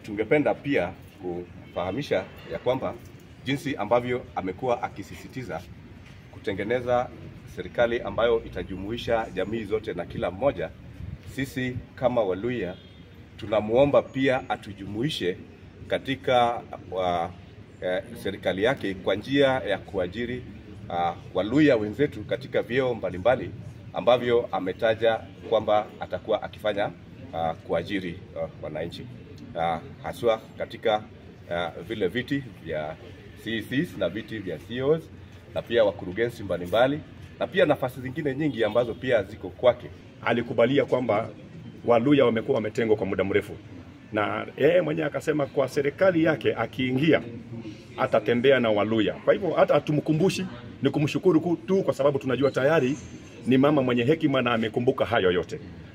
tungependa pia kufahamisha ya kwamba jinsi ambavyo amekuwa akisisitiza kutengeneza serikali ambayo itajumuisha jamii zote na kila mmoja, sisi kama Waluya tunamwomba pia atujumuishe katika uh, eh, serikali yake kwa njia ya kuajiri uh, Waluya wenzetu katika vyeo mbalimbali ambavyo ametaja kwamba atakuwa akifanya uh, kuajiri uh, wananchi uh, haswa katika uh, vile viti vya CECs na viti vya CEOs na pia wakurugenzi mbalimbali na pia nafasi zingine nyingi ambazo pia ziko kwake. alikubalia kwamba Waluya wamekuwa wametengwa kwa muda mrefu, na yeye mwenyewe akasema kwa serikali yake akiingia atatembea na Waluya. Kwa hivyo hata hatumkumbushi, ni kumshukuru ku- tu kwa sababu tunajua tayari ni mama mwenye hekima na amekumbuka hayo yote.